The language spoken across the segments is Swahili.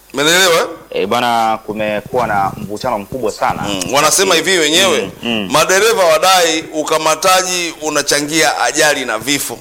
Umeelewa? eh? E, bwana, kumekuwa na mvutano mkubwa sana Mm, wanasema hivi wenyewe Mm, mm. madereva wadai ukamataji unachangia ajali na vifo.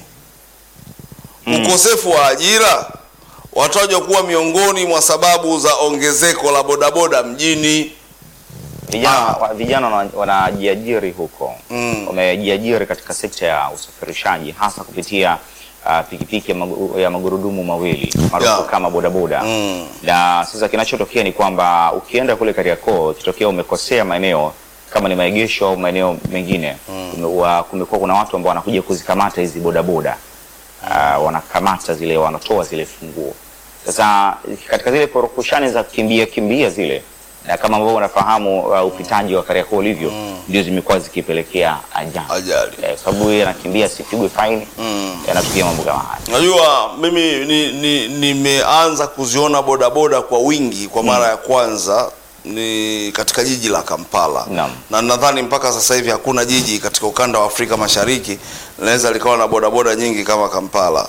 Ukosefu wa ajira watajwa kuwa miongoni mwa sababu za ongezeko la bodaboda mjini. vijana Ah. wa- vijana wana- wanajiajiri huko Mm. wamejiajiri katika sekta ya usafirishaji hasa kupitia ah, pikipiki ya, magu, ya magurudumu mawili maarufu Yeah. kama bodaboda Mm. na sasa kinachotokea ni kwamba ukienda kule Kariakoo ikitokea umekosea maeneo kama ni maegesho au maeneo mengine kume- kumekuwa kuna watu ambao wanakuja kuzikamata hizi bodaboda uh, wanakamata zile wanatoa zile funguo sasa katika zile porokushani za kimbia kimbia zile na kama ambavyo unafahamu uh, upitaji wa Kariakoo ulivyo ndio zimekuwa zikipelekea ajali Ajali. eh, sababu yeye anakimbia asipigwe faini yanatukia mambo kama haya Najua mimi ni- ni- nimeanza kuziona bodaboda kwa wingi kwa mara ya kwanza ni katika jiji la Kampala Naam. na nadhani mpaka sasa hivi hakuna jiji katika ukanda wa Afrika Mashariki linaweza likawa na bodaboda nyingi kama Kampala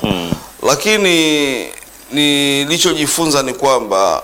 lakini nilichojifunza ni kwamba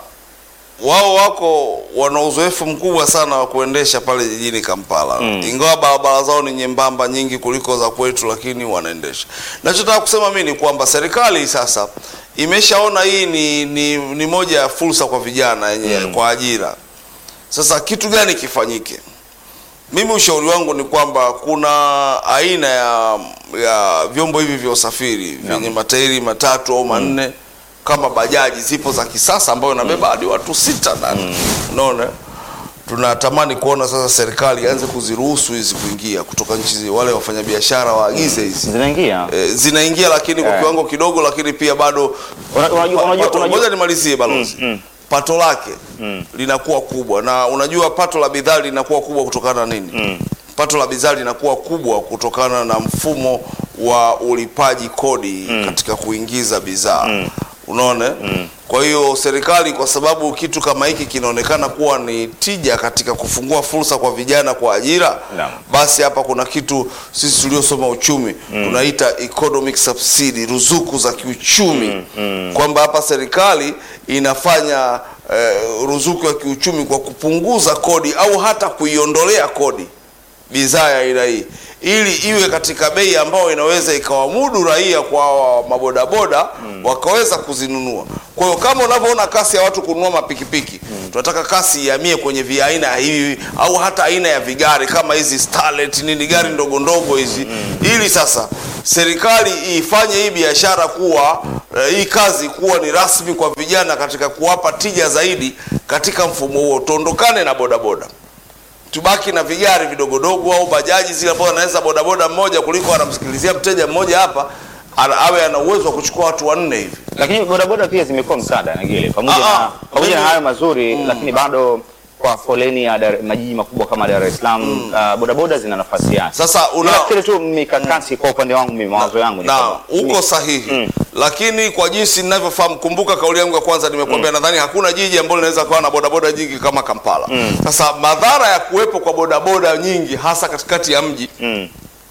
wao wako wana uzoefu mkubwa sana wa kuendesha pale jijini Kampala Mm. ingawa barabara zao ni nyembamba nyingi kuliko za kwetu, lakini wanaendesha. Nachotaka kusema mimi ni kwamba serikali sasa imeshaona hii ni, ni, ni moja ya fursa kwa vijana yenye kwa ajira. Sasa kitu gani kifanyike? Mimi ushauri wangu ni kwamba kuna aina ya, ya vyombo hivi vya usafiri vyenye matairi matatu au manne kama bajaji zipo za kisasa ambayo inabeba hadi watu sita ndani. Unaona? Tunatamani kuona sasa serikali ianze kuziruhusu hizi kuingia kutoka nchi zi- wale wafanyabiashara waagize hizi. zinaingia E, zinaingia lakini kwa Eh. kiwango kidogo, lakini pia bado Una- unajua- unajua- pato- unajua- ngoja nimalizie balozi Mm, mm. pato lake linakuwa kubwa, na unajua pato la bidhaa linakuwa kubwa kutokana na nini? Pato la bidhaa linakuwa kubwa kutokana na mfumo wa ulipaji kodi katika kuingiza bidhaa unaona. Kwa hiyo serikali, kwa sababu kitu kama hiki kinaonekana kuwa ni tija katika kufungua fursa kwa vijana kwa ajira, Naam. basi hapa kuna kitu sisi tuliosoma uchumi tunaita economic subsidy, ruzuku za kiuchumi, kwamba hapa serikali inafanya eh, ruzuku ya kiuchumi kwa kupunguza kodi au hata kuiondolea kodi bidhaa ya aina hii ili iwe katika bei ambayo inaweza ikawamudu raia kwa hawa mabodaboda wakaweza kuzinunua. Kwa hiyo kama unavyoona kasi ya watu kununua mapikipiki, tunataka kasi ihamie kwenye viaina hivi au hata aina ya vigari kama hizi Starlet nini, gari ndogo ndogo hizi, ili sasa serikali ifanye hii biashara kuwa eh, hii kazi kuwa ni rasmi kwa vijana katika kuwapa tija zaidi katika mfumo huo, tuondokane na bodaboda tubaki na vigari vidogodogo au bajaji zile ambazo anaweza bodaboda mmoja kuliko anamsikilizia mteja mmoja hapa ana- awe ana uwezo wa kuchukua watu wanne hivi. lakini bodaboda pia zimekuwa msaada Nagile, pamoja Ah, na ah, pamoja na mimi- hayo mazuri lakini bado kwa foleni ya Dar, majiji makubwa kama Dar es Salaam ah, bodaboda zina nafasi yake. Sasa una Nafikiri tu mikakati kwa upande wangu mimi mawazo yangu ni na kwamba- uko sahihi lakini kwa jinsi ninavyofahamu, kumbuka kauli yangu ya kwanza nimekuambia, nadhani hakuna jiji ambalo linaweza kuwa na bodaboda nyingi kama Kampala. Sasa madhara ya kuwepo kwa bodaboda nyingi hasa katikati ya mji Mm.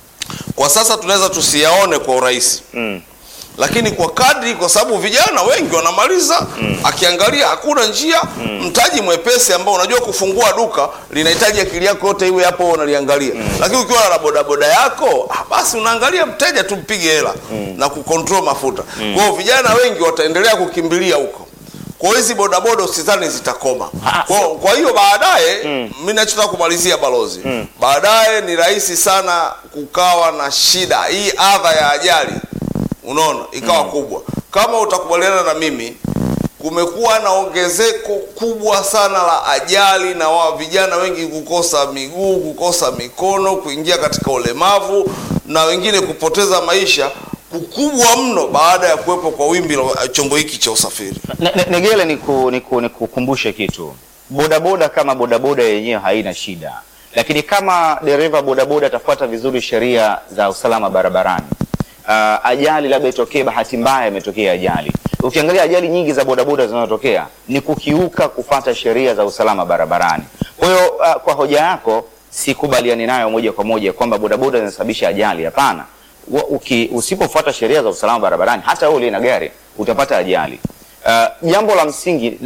kwa sasa tunaweza tusiyaone kwa urahisi Mm. lakini kwa kadri, kwa sababu vijana wengi wanamaliza, akiangalia hakuna njia, mtaji mwepesi ambao unajua kufungua duka linahitaji akili yako yote iwe hapo unaliangalia, lakini ukiwa na bodaboda yako ah, basi unaangalia mteja tu, mpige hela na kucontrol mafuta. Kwa hiyo vijana wengi wataendelea kukimbilia huko. Kwa hiyo hizi bodaboda usizani zitakoma. Ah, Kwa, kwa hiyo baadaye mimi nachotaka kumalizia balozi, baadaye ni rahisi sana kukawa na shida hii adha ya ajali unaona ikawa kubwa. Kama utakubaliana na mimi, kumekuwa na ongezeko kubwa sana la ajali na wa vijana wengi kukosa miguu, kukosa mikono, kuingia katika ulemavu na wengine kupoteza maisha kukubwa mno baada ya kuwepo kwa wimbi la chombo hiki cha usafiri. Ne- ne- Negele ni ku- ni ku- ni kukumbushe kitu, bodaboda kama bodaboda yenyewe haina shida, lakini kama dereva bodaboda atafuata vizuri sheria za usalama barabarani, ah, ajali labda itokee, bahati mbaya imetokea ajali. Ukiangalia ajali nyingi za bodaboda zinazotokea ni kukiuka kufata sheria za usalama barabarani. Kwa hiyo ah, kwa hoja yako sikubaliani nayo moja kwa moja kwamba bodaboda zinasababisha ajali. Hapana, Wa- uki- usipofuata sheria za usalama barabarani, hata wewe uliye na gari utapata ajali. Uh, jambo la msingi